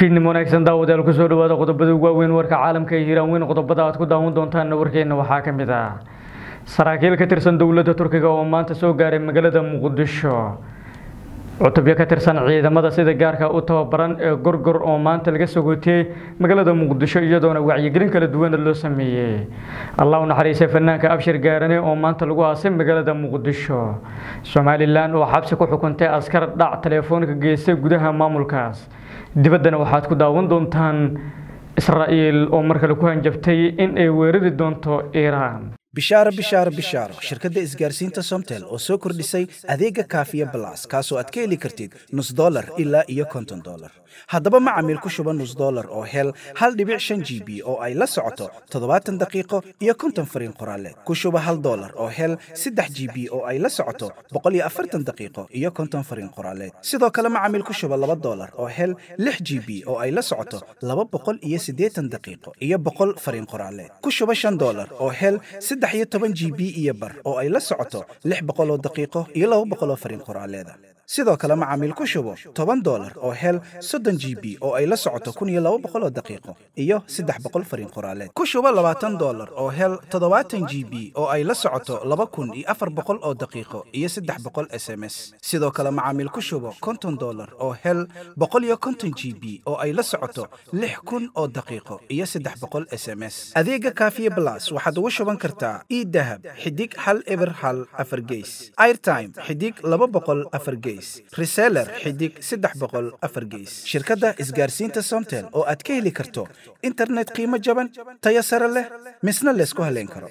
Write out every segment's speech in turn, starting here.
fiidnimo wanaagsan daawadayaal kusoo dhawaada qodobada ugu waaweyn warka caalamka ee hiiraan weyn qodobada aad ku daawan doontaanna warkeena waxaa ka mid ah saraakiil ka tirsan dowladda turkiga oo maanta soo gaaray magaalada muqdisho cutubyo ka tirsan ciidamada sida gaarka u tababaran ee gorgor oo maanta laga soo gootiyey magaalada muqdisho iyadoona wacyigelin kala duwana loo sameeyey allah u naxariisay fanaanka abshir gaarane oo maanta lagu aasay magaalada muqdisho somalilan oo xabsi ku xukuntay askar dhac teleefoonka geystay gudaha maamulkaas dibaddana waxaad ku daawan doontaan israa'iil oo mar kale ku hanjabtay in ay weerari doonto iiraan bishaaro bishaaro bishaaro shirkadda isgaarsiinta somtel oo soo kordhisay adeega kaafiya balas kaasoo aad ka heli kartid nus dolar ilaa iyo konton dolar haddaba macamiil ku shuba nus dolar oo hel hal dhibic shan g b oo ay la socoto toddobaatan daqiiqo iyo konton fariin qoraaleed ku shuba hal dolar oo hel saddex g b oo ay la socoto boqol iyo afartan daqiiqo iyo konton fariin qoraaleed sidoo kale macamiil ku shuba laba dolar oo hel lix g b oo ay la socoto laba boqol iyo siddeetan daqiiqo iyo boqol fariin qoraaleed ku shuba shan dolar oo hel saddex iyo toban g b iyo bar oo ay la socoto lix boqol oo daqiiqo iyo laba boqol oo fariin qoraaleeda sidoo kale macaamiil ku shubo toban dolar oo hel soddon g b oo ay la socoto kun iyo laba boqol oo daqiiqo iyo saddex boqol fariin qoraaleed ku shubo labaatan dolar oo hel toddobaatan g b oo ay la socoto laba kun iyo afar boqol oo daqiiqo iyo saddex boqol s m s sidoo kale macaamiil ku shubo konton dolar oo hel boqol iyo konton g b oo ay la socoto lix kun oo daqiiqo iyo saddex boqol s m s adeega kaafiye blas waxaad ugu shuban kartaa idahab xidig hal eber hal afar geys airtime xidig laba boqol afar geys reseller xidig saddex boqol afar geys shirkadda isgaarsiinta somtel oo aad ka heli karto internet qiimo jaban tayo sare leh misna laysku haleyn karo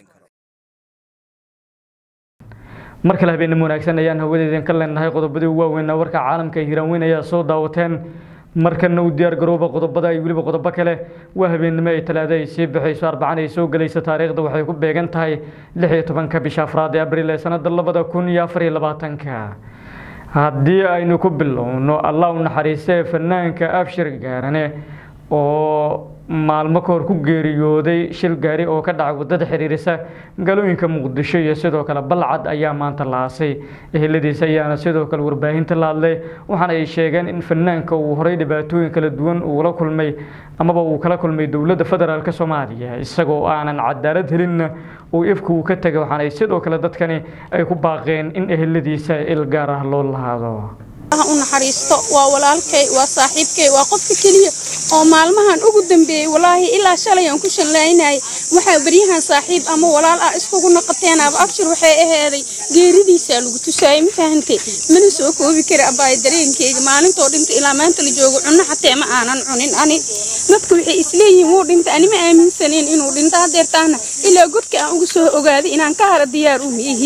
mar kale habeenimo wanaagsan ayaan hawadeedin ka leenahay qodobadii ugu waaweynaa warka caalamka ee hiiraan weyn ayaa soo daawateen markana u diyaar garooba qodobada iyo weliba qodobo kale waa habeennimo ay talaado ay sii baxayso arbacan ay soo gelayso taariikhda waxay ku beegan tahay lix iyo tobanka bisha afraad ee abriil ee sanada labada kun iyo afar iyo labaatanka haddii aynu ku bilowno allah u naxariistee fanaanka abshir gaarane oo maalmo ka hor ku geeriyooday shil gaari oo ka dhacay wadada xiriirisa magaalooyinka muqdisho iyo sidoo kale balcad ayaa maanta la aasay eheladiisa ayaana sidoo kale warbaahinta la hadlay waxaana ay sheegeen in fanaanka uu horay dhibaatooyin kala duwan uula kulmay amaba uu kala kulmay dowladda federaalk soomaaliya isagoo aanan cadaalad helinna uu ifka uu ka tegay waxaana sidoo kale dadkani ay ku baaqeen in eheladiisa il gaar ah loo lahaado u naxariisto waa walaalkay waa saaxiibkay waa qofka keliya oo maalmahan ugu dambeeyey walaahi ilaa shalay aan ku shanlaynayay waxaa beryahan saaxiib ama walaal ah iskugu noqoteen aba abshir waxay aheeday geeridiisaa lagu tusaayay ma fahantay mana soo koobi kara abaay dareenkeyga maalintoo dhinta ilaa maanta la joogo cunno xatee ma aanan cunin ani dadka waxay isleeyihiin wuu dhinta ani ma aaminsaneen inuu dhinto hadeertaana ilaa godka aan ugu soo ogaaday inaan ka hara diyaar u miihi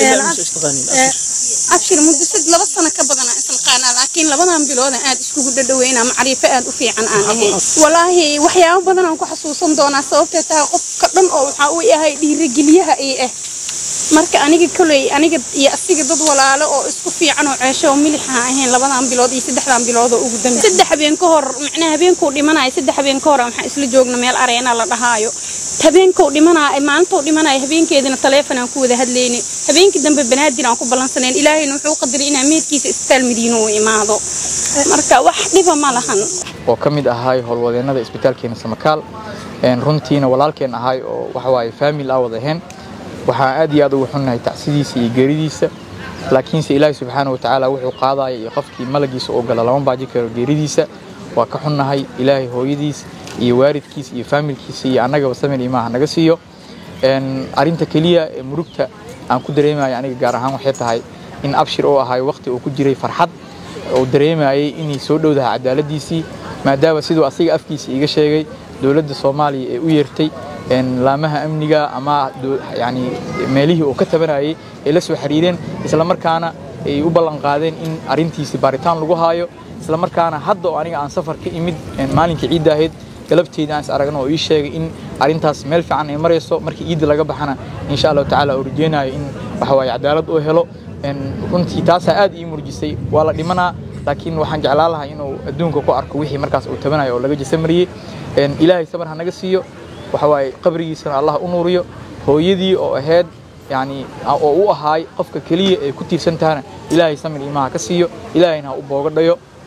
abshir muddo laba sano ka badan isaqaanaa laakiin labadan biloodan aad iskugu dhadhaweynaa macriifo aad u fiican aan ahayn walaahi waxyaabo badan aan ku xasuusan doonaa sababtee tahay qofka dhan oo waxaa uu yahay dhiirigeliyaha ii ah marka aniga koley aniga iyo asiga dad walaalo oo isku fiican oo ceesho oo milixa ahayn labadan bilood iyo saddexdan bilood oo ugu dambe saddex habeen ka hor macnaha habeenkuu dhimanayo saddex habeen ka hor waxaan isla joogna meel areena la dhahaayo habeenkou dhimanaa maalintou dhimanayo habeenkeedina taleefon aan ku wada hadlayni habeenkii dambe banaadir aan ku ballansanayn ilaahayna wuxuu qadaray inaa meedkiisa isbitaal madiino uu imaado marka wax dhiba ma lahan oo ka mid ahay howlwadeennada isbitaalkeena samakaal runtiina walaalkeen ahay oo waxawaaye faamil ah wada ahayn waxaan aad iyo aad ugu xunnahay tacsidiisa iyo geeridiisa laakiinse ilaahi subxaana wa tacaala wuxuu qaadaya iyo qofkii malagiisa oo gala lama baaji karo geeridiisa waa ka xunnahay ilaahay hooyadiis iyo waalidkiis iyo faamilkiisa iyo annagaba samir imaha naga siiyo arrinta keliya ee murugta aan ku dareemayo aniga gaar ahaan waxay tahay in abshir oo ahay waqti uu ku jiray farxad oo dareemayay inay soo dhowdahay cadaaladiisii maadaama siduu asiga afkiisa iiga sheegay dowladda soomaaliya ee u yeertay laamaha amniga ama yani meelihii uu ka tabanayay ay la soo xiriireen islamarkaana ay u ballan qaadeen in arrintiisi baaritaan lagu haayo islamarkaana hadda oo aniga aan safar ka imid maalinkii ciidda ahayd galabteeda aan is aragno oo ii sheegay in arrintaas meel fiican ay marayso markii ciidda laga baxana insha allahu tacaala oo rajeynayo in waxawaaye cadaalad uu helo runtii taasaa aad ii murjisay waa la dhimanaa laakiin waxaan jeclaan lahaa inuu adduunka ku arko wixii markaas uu tabanayo oo laga jasamariyey ilaahay sabar ha naga siiyo waxawaaye qabrigiisana allah u nuuriyo hooyadii oo ahayd yani oo u ahaay qofka keliya ee ku tiirsan tahana ilaahay samir imaha ka siiyo ilaahayna ha u boogadhayo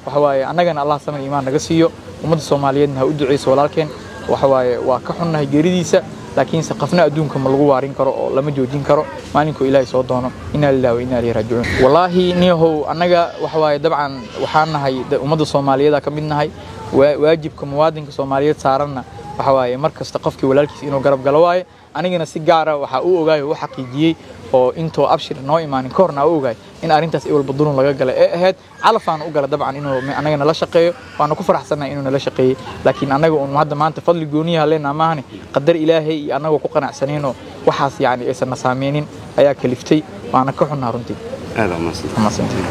waxa waaye annagana allah samir iimaan naga siiyo ummadda soomaaliyeedna ha u duceyso walaalkeen waxa waaye waa ka xunnahay geeridiisa laakiinse qafna adduunka ma lagu waarin karo oo lama joojin karo maalinkuu ilaahay soo doono inaa lillahi wa inaa ilayhi raajicuun wallaahi niyahow annaga waxa waaye dabcan waxaan nahay ummadda soomaaliyeeda ka mid nahay waajibka muwaadinka soomaaliyeed saaranna waxa waaye mar kasta qofkii walaalkiisa inuu garab galo waaye anigana si gaara waxaa u ogaay oo u xaqiijiyey oo intoo abshir noo imaanin ka horna u ogaay in arrintaas iwalba dulun laga gala ee ahayd calafaan u gala dabcan inuu anaga nala shaqeeyo waana ku faraxsannahay inuu nala shaqeeyey laakiin annaga un hadda maanta fadli gooniyaha leenaa maahane qadar ilaahay iyo annagoo ku qanacsaneenoo waxaas yacni aysan na saameynin ayaa kaliftay waana ka xunnaa runtii mahadsantiin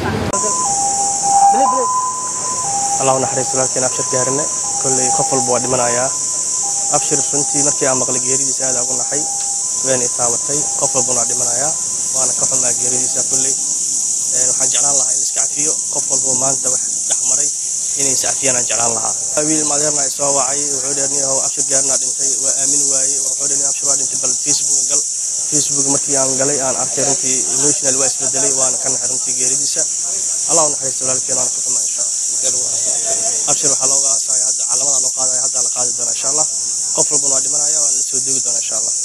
allah naxariis walaalkeen abshir gaarine kolley qof walba waa dhimanayaa abshir runtii markii aan maqlay geeridiisa aad ugu naxay wayna taabatay qof walbana waa dhimanayaa waana ka xumaa geeridiisa kolley waxaan jeclaan lahaa in la iska cafiyo qof walba maanta wax dhexmaray inay is cafiyaan aan jeclaan lahaa wiil madeerna ay soo wacay wuxuu dheer niyahow abshir gaarina dhintay waa aamin waayey wuxuu dheer abshir waa dhintay bal facebook gal facebook markii aan galay aan arkay runtii emotional waa isbedelay waana ka naxay runtii geeridiisa allah u naxariisto walaalkeen waana ka xumaa insha allah abshir waxaa looga aasaya hadda caalamada loo qaadaya hadda la qaadi doona insha allah qof walbana waa dhimanaya waana la soo doogi doona insha allah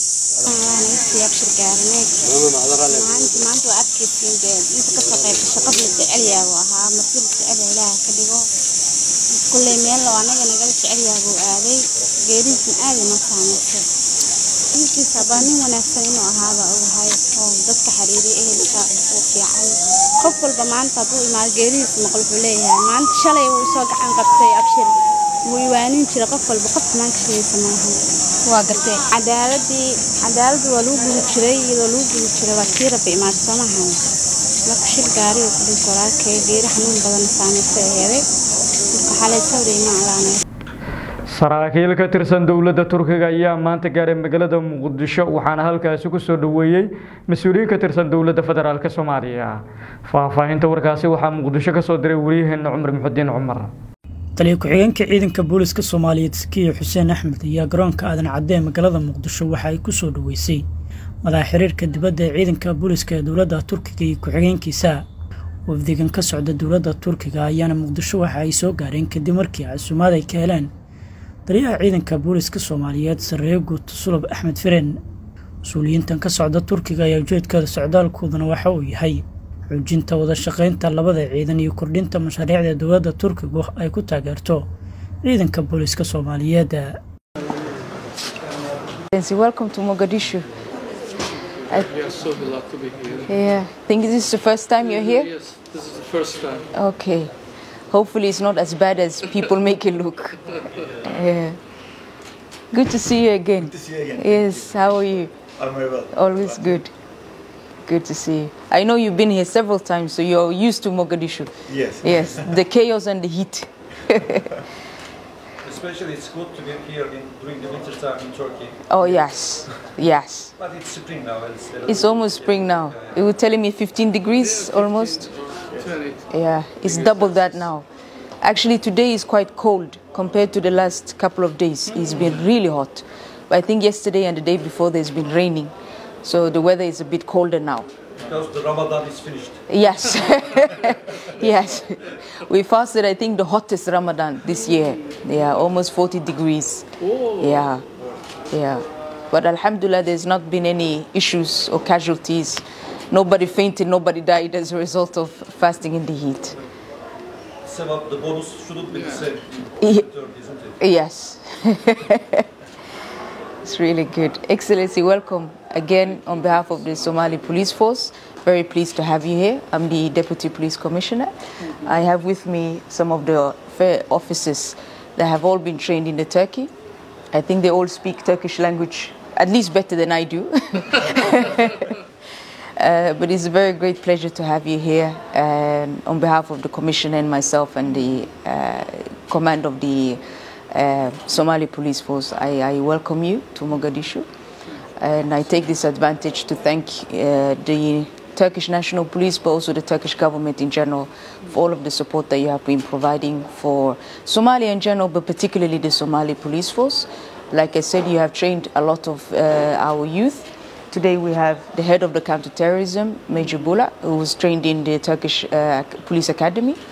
abshir gaarneed maanta maanta waa adkaysiin dee inta ka shaqeysa shaqad la jecel yahay buu ahaa markii la jecel yahay ilaaha ka dhigo kulley meel oo anaga nagala jecel yahay buu aaday geeridiisna aad inoo saameysay ninkiisa baa nin wanaagsan inuu ahaaba ogahay oo dadka xiriiriya ehelka uu fiican qof walba maanta hadduu imaado geeridiisa maqal wuxuu leeyahay maanta shalay wuu soo gacan qabtay abshir wuu iwaanin jiray qof walba qof xumaan ka shigaysa maahan waa gartay cadaaladii cadaaladii waa lagu gubi jiray iyadoo lagu gubi jiray waa tii rabbi imaada soo maahan marka shil gaari oo ku dhintay walaalkay geeri xanuun badan saameysay aheeday marka xalay sawri imaan laanay saraakiil ka tirsan dowladda turkiga ayaa maanta gaaray magaalada muqdisho waxaana halkaasi ku soo dhoweeyey mas-uuliyiin ka tirsan dowladda federaalk soomaaliya faahfaahinta warkaasi waxaa muqdisho ka soo diray wariyaheena cumar muxudiin cumar taliya ku-xigeenka ciidanka booliska soomaaliyeed sakiya xuseen axmed ayaa garoonka aadan cadde ee magaalada muqdisho waxa ay ku soo dhoweysay madaxa xiriirka dibadda ee ciidanka booliska ee dowladda turkiga iyo ku-xigeenkiisa wafdigan ka socda dowladda turkiga ayaana muqdisho waxa ay soo gaareen kadib markii casuumaad ay ka heleen taliyaha ciidanka booliska soomaaliyeed sarreeye guud sulab axmed fireen mas-uuliyiintan ka socda turkiga ayaa ujeedkooda socdaalkooduna waxa uu yahay xoojinta wada shaqaynta labada ciidan iyo kordhinta mashaariicda dowladda turkigu ay ku taageerto ciidanka booliska soomaaliyeed Welcome to Mogadishu. I, We are so glad to be here. yeah, think this is the first time you're here? Yes, this is the first time. Okay. Hopefully it's not as bad as people make it look. Yeah. Good to see you again. Good to see you again. Yes, how are you? I'm very well. Always good. Good to see you. I know you've been here several times, so you're used to Mogadishu. Yes. Yes, the chaos and the heat. Especially it's good to be here in, during the winter time in Turkey. Oh, yes, yes. But it's spring now. and It's, It's almost spring now. It was telling me 15 degrees almost. 20. Yeah, it's double that now. Actually, today is quite cold compared to the last couple of days. It's been really hot. But I think yesterday and the day before there's been raining. So the weather is a bit colder now. because the Ramadan is finished. Yes. yes. We fasted, I think, the hottest Ramadan this year. Yeah, almost 40 degrees. Yeah. Yeah. But Alhamdulillah, there's not been any issues or casualties. Nobody fainted, nobody died as a result of fasting in the heat. Sevap, the bonus shouldn't be the same Ye- in Turkey, isn't it? Yes. it's really good. Excellency, welcome again on behalf of the Somali Police Force. Very pleased to have you here. I'm the Deputy Police Commissioner. I have with me some of the fair officers that have all been trained in the Turkey. I think they all speak Turkish language at least better than I do. Uh, but it's a very great pleasure to have you here um, on behalf of the Commission and myself and the uh, command of the uh, Somali Police Force. I, I welcome you to Mogadishu. And I take this advantage to thank uh, the Turkish National Police, but also the Turkish government in general, for all of the support that you have been providing for Somalia in general, but particularly the Somali Police Force. Like I said, you have trained a lot of uh, our youth. Today we have the head of the counterterrorism, Major Bula, who was trained in the Turkish uh, Police Academy.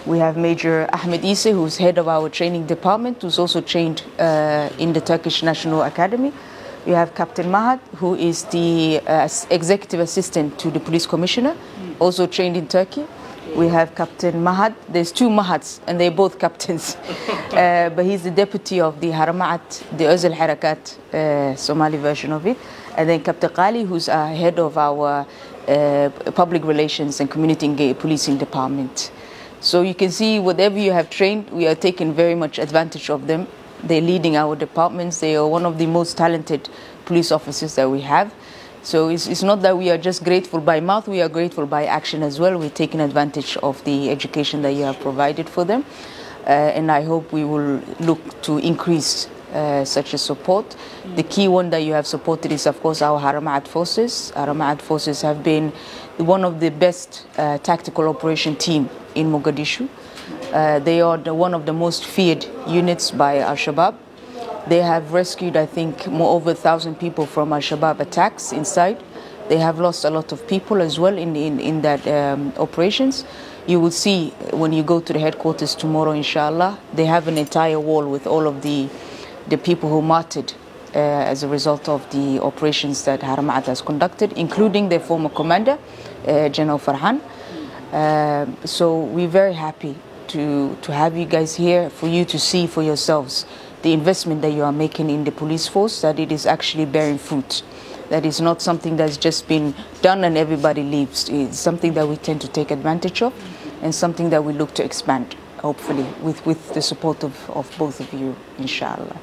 We have Major Ahmed Isse, who's head of our training department, who's also trained uh, in the Turkish National Academy. We have Captain Mahat, who is the uh, executive assistant to the police commissioner, also trained in Turkey. We have Captain Mahat. There's two Mahats, and they're both captains. uh, but he's the deputy of the Haramaat, the Özil Harakat uh, Somali version of it. And then Captain Qali, who's uh, head of our uh, public relations and community enga- policing department. So you can see whatever you have trained, we are taking very much advantage of them. They're leading our departments. They are one of the most talented police officers that we have. So it's, it's not that we are just grateful by mouth, we are grateful by action as well. We're taking advantage of the education that you have provided for them. Uh, and I hope we will look to increase uh, such a support. The key one that you have supported is, of course, our Haramaat forces. Haramaat forces have been one of the best uh, tactical operation team in Mogadishu. Uh, they are the, one of the most feared units by Al Shabaab. They have rescued, I think, more over a thousand people from Al Shabaab attacks inside. They have lost a lot of people as well in, in, in that um, operations. You will see when you go to the headquarters tomorrow, inshallah, they have an entire wall with all of the, the people who martyred uh, as a result of the operations that Haramaat has conducted, including their former commander, uh, General Farhan. Um so we're very happy to, to have you guys here for you to see for yourselves the investment that you are making in the police force, that it is actually bearing fruit. That is not something that's just been done and everybody leaves. It's something that we tend to take advantage of and something that we look to expand, hopefully, with, with the support of, of both of you, inshallah.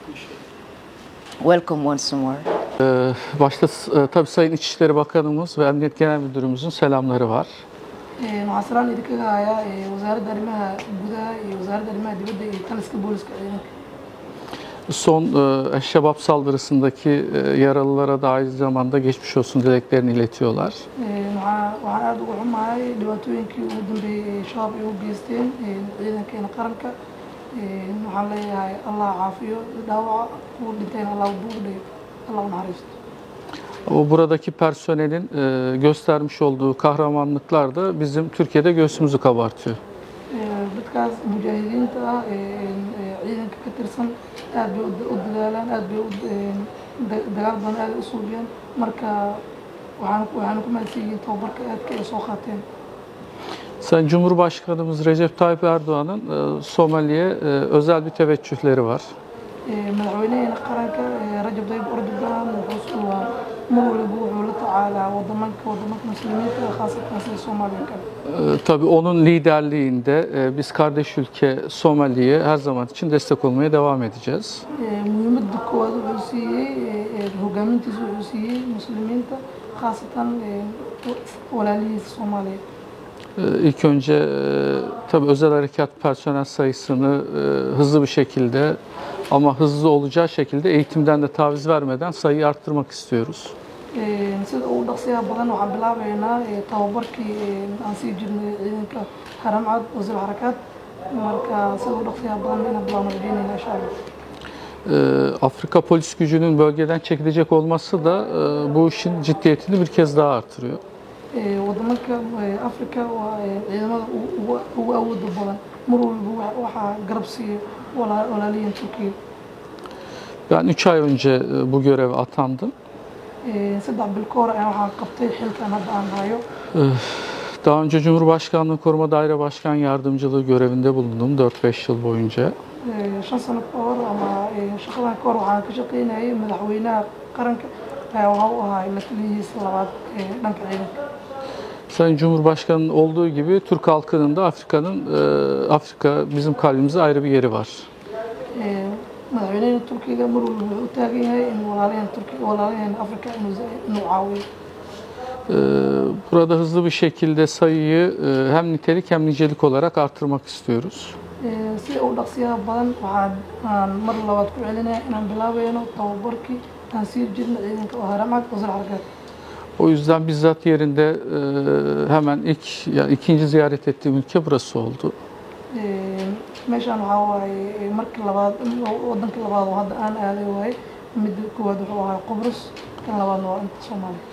Welcome once more. Ee, Başta e, tabii Sayın İçişleri Bakanımız ve Emniyet Genel Müdürümüzün selamları var. Ee, waxaan salaan idinkaga hayaa ee, wasaaradda arrimaha gudaha iyo wasaaradda arrimaha dibadda iyo taliska booliska ciidanka Son e, Şebap saldırısındaki e, yaralılara da aynı zamanda geçmiş olsun dileklerini iletiyorlar. Ee, waxaa- waxaan aada uga xumahay dhibaatooyinkii ugu dambeeyey ee shabaab ay u geysteen ee, ciidankeena qaranka Ee, waxaan leeyahay allah caafiyo dhaawaca kuwa dhintayna allah buugdhayo allah u naxariisto Ama buradaki personelin e, göstermiş olduğu kahramanlıklar da bizim Türkiye'de göğsümüzü kabartıyor. Ee, dadkaas mujaahidiinta ah ee ee, ciidanka ka tirsan aad bay u- u dadaalaan aad bay u ee, da- dagaal badan aad ay u suubiyaan marka waxaan waxaan ku mahadsan yihiin tababarka aadka ay soo qaateen Sayın Cumhurbaşkanımız Recep Tayyip Erdoğan'ın e, Somali'ye e, özel bir teveccühleri var. Ee, madaxweynaheena qaranka ee, Rajab Tayyip Erdogan wuxuu waa mar waliba wuxuu la tacaalaa wadamanka wadamanka muslimiinta ah, khaasatan sida Soomaaliya kale E, tabii onun liderliğinde e, biz kardeş ülke Somali'ye her zaman için destek olmaya devam edeceğiz. Ee, muhiimadda koowaad wuxuu siiyey ee, ee, hogaamintiisa wuxuu siiyey muslimiinta khaasatan ee, walaalihiisa Soomaaliya Ee, İlk önce e, tabii özel harekat personel sayısını e, hızlı bir şekilde ama hızlı olacağı şekilde eğitimden de taviz vermeden sayıyı arttırmak istiyoruz. Ee, sida ugu dhaqsiyaha badan waxaan bilaabeynaa ee, tababarkii ee, aan sii jirnay ciidanka haramcad wasiir xarakaad marka sida ugu dhaqsiyaha badan inaan bilaabno rajeynayna insha allah Ee, Afrika polis gücünün bölgeden çekilecek olması da e, bu işin ciddiyetini bir kez daha artırıyor. Ee, wadamanka ee, Afrika waa ee, ciidamada ugu- ugu- ugu awooda badan mar walba wa- waxaa garab siiya walaa- walaalihiin Turkiya Ben 3 ay önce e, bu göreve atandım. Ee, saddex bil ka hor ayaan waxaan qabtay xilkan hadda aan hayo Ee, Daha önce Cumhurbaşkanlığı Koruma Daire Başkan Yardımcılığı görevinde bulundum 4-5 yıl boyunca. Ee, shan sano ka hor ama ee, shaqadan ka hor waxaan ka shaqaynayay madaxweynaha qaranka ayaa waxa u ahaa la taliyihiisa labaad ee dhanka ciidanka Sayın Cumhurbaşkanı'nın olduğu gibi Türk halkının da Afrika'nın e, Afrika bizim kalbimizde ayrı bir yeri var. Ee, madaxweynaha Turkiga mar walba wuxuu u taagan yahay in walaalahan Turkiga walaalahan Afrika inuu za- inuu caawiyo Ee, Burada hızlı bir şekilde sayıyı e, hem nitelik hem nicelik olarak artırmak istiyoruz. Ee, sida ugu dhaqsiyaha badan waxaan aan mar labaad ku celinaya inaan bilaabayno tababarkii aan sii jirna ciidanka oo haramcad wasir xarakaad O yüzden bizzat yerinde e, hemen ilk ya ikinci ziyaret ettiğim ülke burası oldu. Ee, meeshaan waxaa waaye ee, markii labaad wadanka labaad oo hadda aan aaday waaye midda koowaad wuxuu ahaa Qobrus kan labaadna waa inta Soomaaliya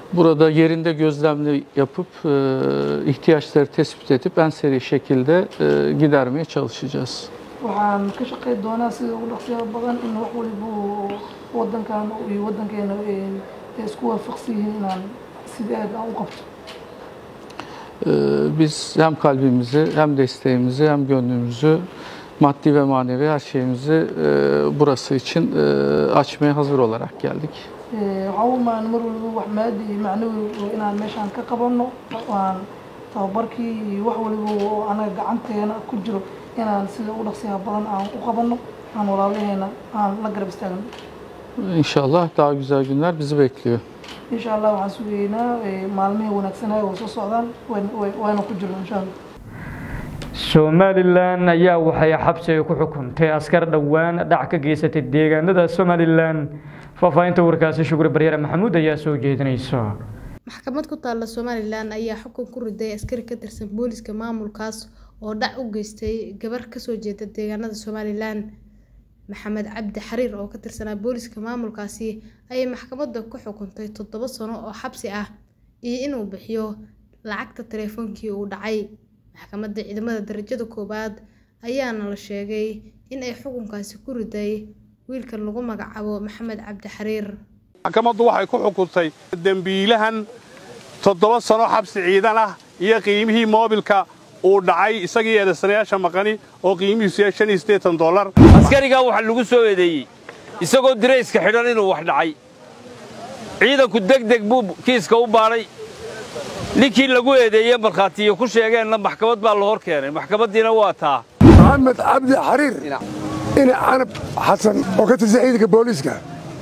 Burada yerinde gözlemli yapıp e, ihtiyaçları tespit edip en seri şekilde e, gidermeye çalışacağız. waxaan ka shaqayn doonaa sida ugu dhaqsiyaha badan in wax waliba uu wadankan iyo wadankeena ay isku waafaqsan yihiin inaan sidii aad aan u qabto E, Biz hem kalbimizi hem desteğimizi hem gönlümüzü maddi ve manevi her şeyimizi e, burası için e, açmaya hazır olarak geldik. Ee, waxaa u imaan mar waliba wax maadi iyo macnawi inaan meeshaan ka qabanno waan tababarkii iyo wax waliba oo anaga gacanteena ku jiro inaan sida ugu dhaqsiyaha badan aan u qabanno aan walaalaheena aan la garab istaagno İnşallah daha güzel günler bizi bekliyor. insha allah waxaan sugaynaa ee, maalmihii wanaagsanaa oo soo socdaan wayn- way- wayna ku jirno insha allah somalilan ayaa waxay xabsiga ku xukuntay askar dhowaan dhac ka geysatay deegaanada somalilan faahfaahinta warkaasi shukri baryare maxamuud ayaa soo jeedinaysa maxkamad ku taalla somalilan ayaa xukun ku riday askari ka tirsan booliska maamulkaas oo dhac u geystay gabar kasoo jeeda deegaanada somalilan maxamed cabdi xariir oo ka tirsanaa booliska maamulkaasi ayay maxkamadda ku xukuntay toddoba sano oo xabsi ah iyo inuu bixiyo lacagta taleefoonkii uu dhacay maxkamadda ciidamada darajada koowaad ayaana la sheegay in ay xukunkaasi ku riday wiilkan lagu magacaabo maxamed cabdi xariir maxkamaddu waxay ku xukuntay dembiilahan toddoba sano xabsi ciidan ah iyo qiimihii moobilka uu dhacay isagii eedaysanayaasha maqani oo qiimihiisu yahay shan iyo siddeetan dollar askarigaa waxaa lagu soo eedeeyey isagoo dirayska xidhan inuu wax dhacay ciidanku deg deg buu kiiska u baadhay ninkii lagu eedeeye markhaatiyo ku sheegeenna maxkamad baa la hor keenay maxkamaddiina waa taa maxamed cabdi xariir ina canab xasan oo ka tirsan ciidanka booliiska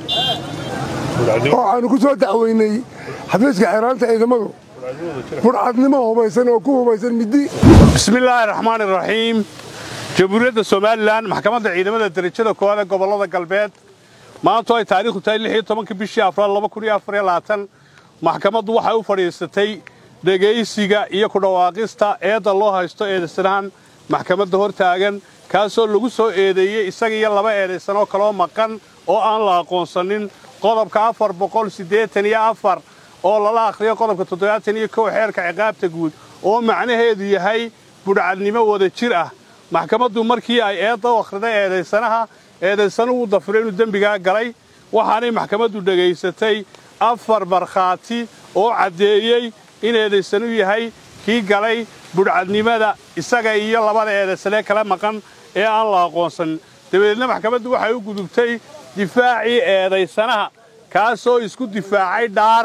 oo aanu ku soo dacweynay xafiiska xeeraanta ciidamadu furcadnimo hubaysan oo ku hubaysan middi bismillaahi raxmaani raxiim jamhuuriyadda somalilan maxkamadda ciidamada derajada koowaad ee gobollada galbeed maantu ay taariikhdu tahay lix iyo tobanka bishii afraad laba kun iyo afar iyo labaatan maxkamaddu waxay u fadhiisatay dhegaysiga iyo ku dhawaaqista eedda loo haysto eedaysanahan maxkamadda hor taagan kaasoo lagu soo eedeeyey isaga iyo laba eedaysanoo kaloo maqan oo aan la aqoonsanin qodobka afar boqol siddeetan iyo afar oo lala akhriyo qodobka toddobaatan iyo kow xeerka ciqaabta guud oo macnaheedu yahay budhcadnimo wada jir ah maxkamaddu markii ay eedda u akhriday eedaysanaha eedaysanuhu dafiray inuu dembigaa galay waxaanay maxkamaddu dhegaysatay afar markhaati oo caddeeyey in eedaysanu yahay kii galay budhcadnimada isaga iyo labada eedaysanee kala maqan ee aan la aqoonsanin dabadeedna maxkamaddu waxay u gudubtay difaacii eedaysanaha kaasoo isku difaacay dhaar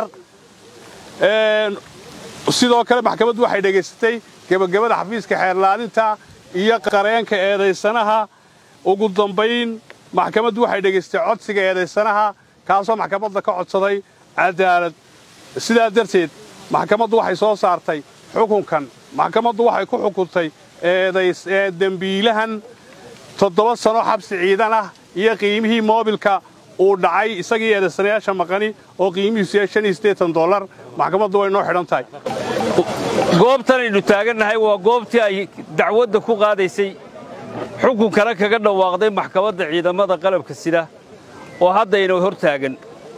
sidoo kale maxkamaddu waxay dhegaysatay gebagabada xafiiska xeerlaalinta iyo qareenka eedaysanaha ugu dambayn maxkamaddu waxay dhegaystay codsiga eedaysanaha kaasoo maxkamadda ka codsaday cadaalad sidaa darteed maxkamaddu waxay soo saartay xukunkan maxkamaddu waxay ku xukuntay dembiilahan toddoba sano xabsi ciidan ah iyo qiimihii moobilka uu dhacay isagii eedaysanayaasha maqani oo qiimihiisu yahay shan iyo siddeetan dollar maxkamaddu way noo xidhan tahay goobtanaynu taagannahay waa goobtii ay dacwadda ku qaadaysay xukunkana kaga dhawaaqday maxkamadda ciidamada qalabka sida oo haddayna hor taagan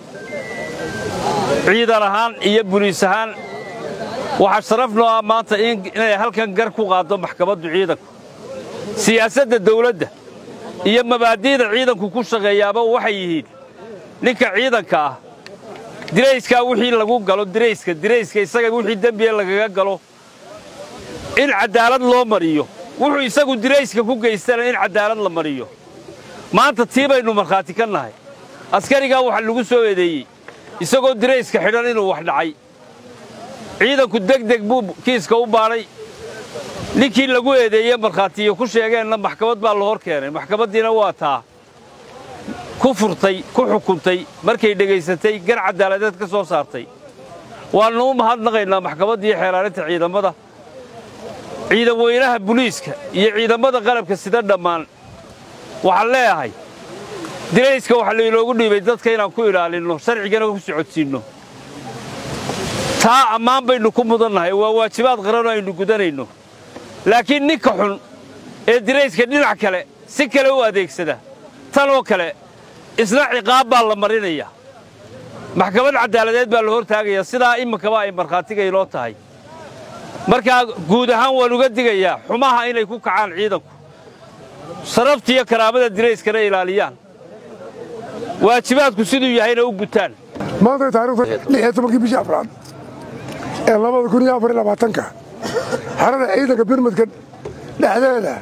ciidan ahaan iyo buliis ahaan waxaa sharaf noo ah maanta inay halkan gar ku qaaddo maxkamaddu ciidanku siyaasadda dawladda iyo mabaadi'da ciidanku ku shaqeeyaaba waxay yihiin ninka ciidanka ah dirayskaa wixii lagu galo dirayska dirayska isaga wixii dembiga lagaga galo in caddaalad loo mariyo wuxuu isagu dirayska ku geystana in caddaalad la mariyo maanta tii baynu markhaati ka nahay askarigaa waxaa lagu soo eedeeyey isagoo dirayska xidhan inuu wax dhacay ciidanku deg deg buu kiiska u baadhay ninkii lagu eedeeye markhaatiyo ku sheegeenna maxkamad baa la hor keenay maxkamaddiina waa taa ku furtay ku xukuntay markay dhegaysatay gar caddaaladeed ka soo saartay waannu u mahadnaqaynaa maxkamaddii xeelaalinta ciidamada ciidan weynaha buliiska iyo ciidamada qalabka sida dhammaan waxaan leeyahay dirayska waxaa lainoogu dhiibay dadka inaan ku ilaalinno sharcigana ku socodsiinno taa ammaan baynu ku mudannahay waa waajibaad qaranoo aynu gudanayno laakiin ninka xun ee dirayska dhinac kale si kale u adeegsada tan oo kale isna ciqaab baa la marinayaa maxkamad caddaaladeed baa la hortaagayaa sidaa iminkaba ay markhaatiga inoo tahay markaa guud ahaan waan uga digayaa xumaha inay ku kacaan ciidanku sarafta iyo karaamada dirayskana ilaaliyaan waajibaadku siduu yahayna u gutaan maanta taariikhda lix iyo tobankii bishii afraad ee labada kun iyo afar iyo labaatanka xerada ciidanka birmadka dhexdeeda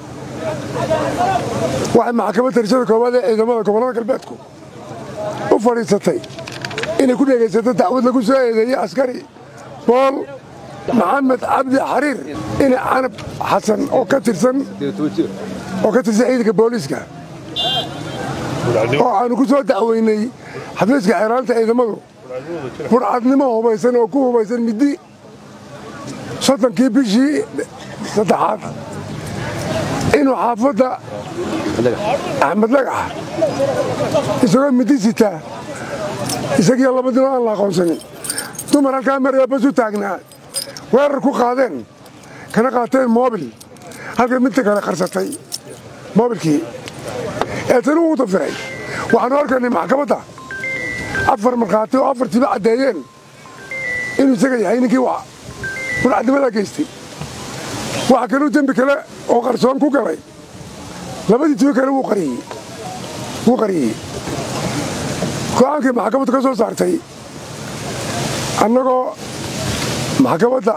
waxay maxkamad darajada koowaad ee ciidamada gobollada galbeedku u fadhiisatay inay ku dhegaysato dacwad lagu soo eedeeyey askari bool maxamed cabdi xariir ina canab xasan oo ka tirsan oo ka tirsan ciidanka booliiska oo aanu ku soo dacweynay xafiiska xeeraanta ciidamadu burcadnimo hubaysan oo ku hubaysan middi soddonkii bishii saddexaad inuu xaafadda axmed lagax isagoo middi sitaa isagiyo labadino aan la aqoonsanin dumar halkaa maraya bas u taagnaa weerar ku qaadeen kana qaateen moobil halkay midta kale qarsatay moobilkii ee tani uu dafiray waxaanu arkaynay maxkamadda afar markhaati oo afartiiba caddeeyeen inuu isaga yahay ninkii burcadnimadaa geystay waxa kaluu dembi kale oo qarsoon ku galay labadii tibo kale wuu qariyey go'aankii maxkamaddu ka soo saartay annagoo maxkamadda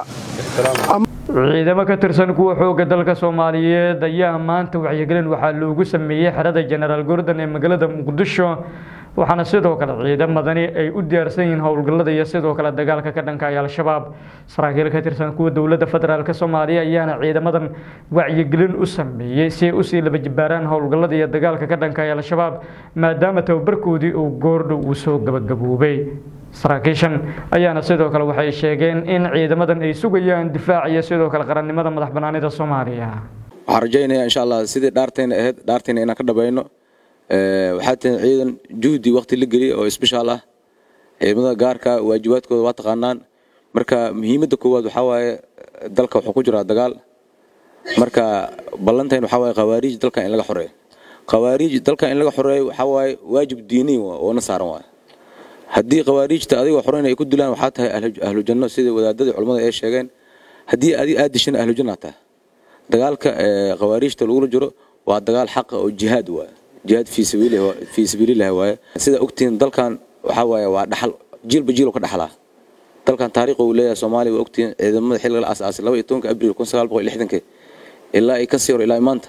ciidamo ka tirsan kuwa xoogga dalka soomaaliyeed ayaa maanta wacyigelin waxaa loogu sameeyey xerada jenaraal gordon ee magaalada muqdisho waxaana sidoo kale ciidamadani ay u diyaarsan yihiin howlgallada iyo sidoo kale dagaalka ka dhanka ay al-shabaab saraakiil ka tirsan kuwa dowladda federaalk soomaaliya ayaana ciidamadan wacyigelin u sameeyey si ay usii laba jibaaraan howlgallada iyo dagaalka ka dhanka ay al-shabaab maadaama tababarkoodii uu goordhow uu soo gabagaboobay saraakiishan ayaana sidoo kale waxay sheegeen in ciidamadan ay sugayaan difaac iyo sidoo kale qarannimada madax banaanida soomaaliya waxaan rajaynayaa insha allah sidii dhaartayna ahayd dhaartayna inaan ka dhabayno waxaa tihin ciidan juhdi waqti la geliya oo isbishaal ah ciidamada gaarka waajibaadkooda waa taqaanaan marka muhiimadda koowaad waxaa waaye dalka wuxuu ku jiraa dagaal marka ballantayn waxaa waaye khawaariij dalkan in laga xoreeyo khawaariij dalkan in laga xoreeyo waxaa waaye waajib diiniy oo na saaran waaye haddii khawaariijta adigoo xoreyn ay ku dilaan waxaa tahay ahlu janno sida wadaadadii culimmada ay sheegeen haddii adig aad dishana ahlu janna tahay dagaalka khawaariijta lagula jiro waa dagaal xaqa oo jihaad waaye jihaad fii sabiilillahi waaye sida ogtihiin dalkan waxaa waaye waa dhaxal jiilba jiil ka dhaxlaa dalkan taariikh uu leeyahay soomaaliya waa ogtihiin ciidamada xilliga la aasaasay laba iyo tobanka abriil kun sagaal boqol lixdankii ilaa ay ka sii hor ilaa maanta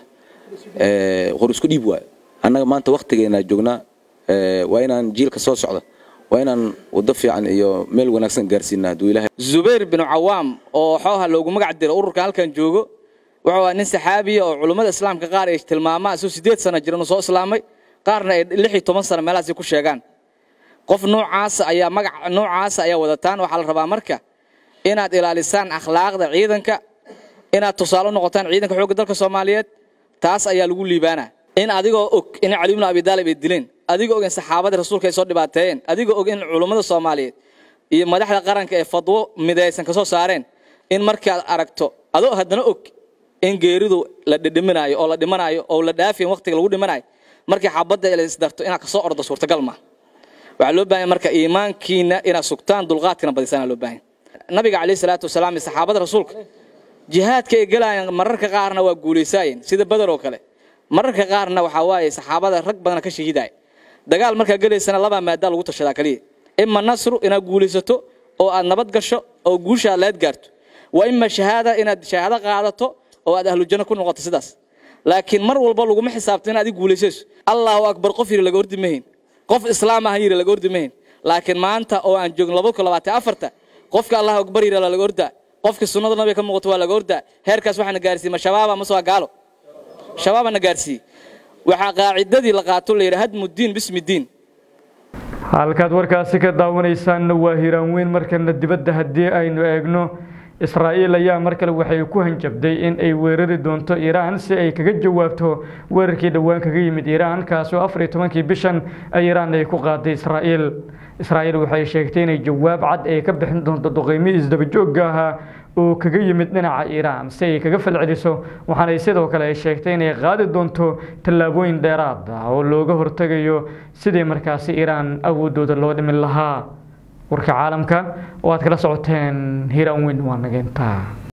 qor isku dhiib waaye annaga maanta waktigeena joognaa waa inaan jiilka soo socda waa inaan waddo fiican iyo meel wanaagsan gaarsiinaa hadduu ilaahay zubayr bin cawaam oo xooha loogu magac diro ururka halkan joogo wuxuu ahaa nin saxaabiya oo culummada islaamka qaar ay tilmaamaan isuu siddeed sano jiran uu soo islaamay qaarna ay lix iyo toban sano meelahaasi ku sheegaan qof noocaasa ayaa magac noocaasa ayaa wadataan waxaa la rabaa marka inaad ilaalisaan akhlaaqda ciidanka inaad tusaale u noqotaan ciidanka xoogga dalka soomaaliyeed taas ayaa lagu liibaanaa in adigoo og in cali ibnu abi daalib ay dileen adigoo og in saxaabadii rasuulka ay soo dhibaateeyeen adigoo og in culummada soomaaliyeed iyo madaxda qaranka ee fadwo midaysan ka soo saareen in markaad aragto adoo haddana og in geeridu la dhidhiminaayo oo la dhimanaayo oo la dhaafiyan waqtiga lagu dhimanayo markii xabadda la isdarto inaad kasoo ordo suurtagal ma waxaa loo baahan marka iimaankiina inaad sugtaan dulqaadkina badisana loo baahan nabiga calayhi salaatu wasalaam iyo saxaabada rasuulka jihaadka ay galayaan mararka qaarna waa guulaysaayeen sida badar oo kale mararka qaarna waxaa waaye saxaabada rag badana ka shahiidaya dagaal markaa gelaysana labaa maadaa lagu tashadaa kaliya ima nasru inaad guulaysato oo aad nabad gasho oo guusha aad laad gaarto waa ima shahaada inaad shahaado qaadato oo aad ahlu janno ku noqoto sidaas laakiin mar walba laguma xisaabto inaad adi guulaysayso allahu akbar qof yiri laga ordi mahayn qof islaam ah yiri laga ordi mahayn laakiin maanta oo aan joogin laba kun labaatan afarta qofka allahu akbar yiri laga ordaa qofka sunnada nabiga ka muuqato waa laga ordaa heerkaas waxaana gaarsiiyey ma shabaaba mase waa gaalo shabaabana gaarsiiyey waxaa qaacidadii la qaato la yidhi hadmu diin bismi diin halkaad warkaasi ka daawanaysaanna waa hiraan weyn markana dibadda haddii aynu eegno israa'iil ayaa mar kale waxay ku hanjabday in ay weerari doonto iiraan si ay kaga jawaabto weerarkii dhowaan kaga yimid iiraan kaasoo afar iyo tobankii bishan iiraan ay ku qaaday israa'iil israa'iil waxay sheegtay inay jawaab cad ay ka bixin doonto duqeymihii isdabajoogga ahaa oo kaga yimid dhinaca iiraan si ay kaga falceliso waxaanay sidoo kale ay sheegtay inay qaadi doonto tallaabooyin dheeraad ah oo looga hortegayo sidii markaasi iiraan awoodooda loo dhimin lahaa warka caalamka oo aad kala socoteen hiiraan weyn waa nageyntaa